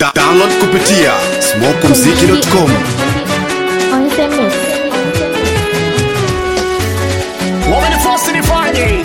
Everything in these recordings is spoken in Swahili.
Da- Download kupitia smokumziki.com. On the mix. wamenifosi nifanye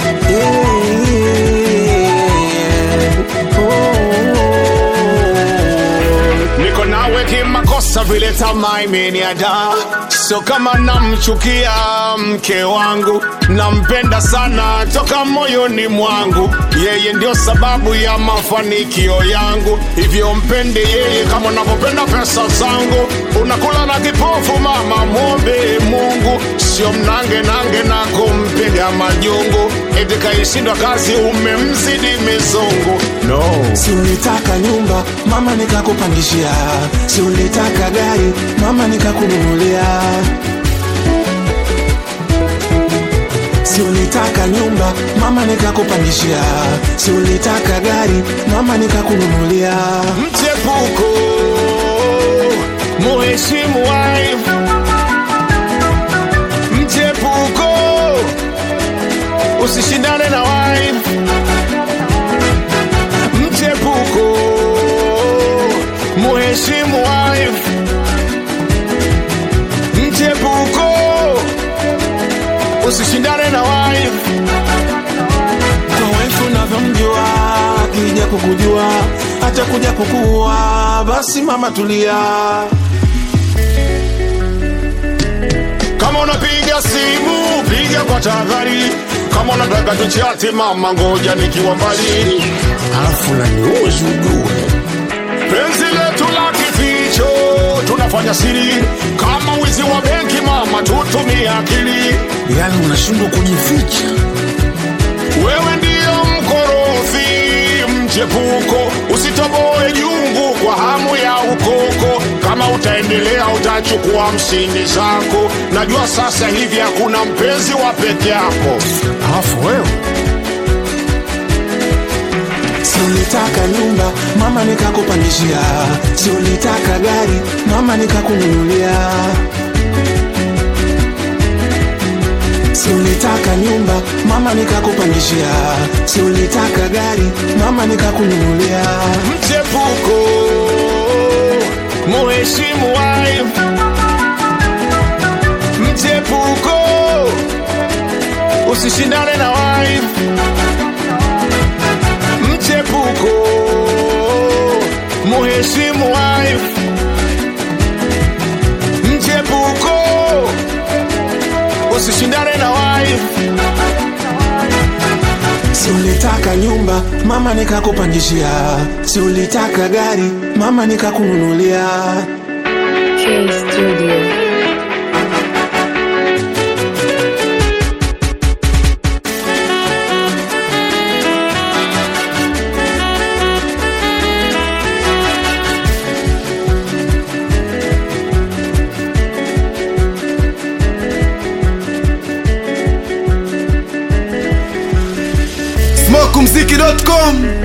niko nawe kimakosa vile tamaa imeniada sio kama namchukia mke wangu nampenda sana toka moyoni mwangu yeye ndio sababu ya mafanikio yangu hivyo mpende yeye kama unavyopenda pesa zangu unakula na kipofu mama mwombe mungu sio mnange nange na kumpiga majungu eti kaishindwa kazi umemzidi mizungu no Si ulitaka nyumba mama nikakupangishia, si ulitaka gari mama nikakununulia, si ulitaka nyumba mama nikakupangishia, si ulitaka gari mama nikakununulia. mchepuko muheshimu wife mchepuko usishindane na wife mchepuko muheshimu wife mchepuko usishindane na wife Kwa wife unavyomjua, akija kukujua hata kuja kukuua, basi mama tulia. Kama unapiga simu piga kwa tahadhari, kama unataka tuchati mama, ngoja nikiwa mbali, alafu naniuzi ujue penzi letu la kificho tunafanya siri, kama wizi wa benki mama, tutumie akili. Yani unashindwa kujificha. Wewe ndiyo mkorofi mchepuko, usitoboe jungu kwa hamu ya ukoko. Kama utaendelea utachukua mshindi zako. Najua sasa hivi hakuna mpenzi wa peke yako, alafu wewe Si ulitaka nyumba mama nikakupangishia, si ulitaka gari mama nikakununulia, si ulitaka nyumba mama nikakupangishia, si ulitaka gari mama nikakununulia. mchepuko, muheshimu wife. Mchepuko, usishindane na wife. Mchepuko, muheshimu wife. Mchepuko, usishindane na wife. Si ulitaka nyumba mama nikakupangishia, si ulitaka gari mama nikakununulia. K Studio. smokumziki.com.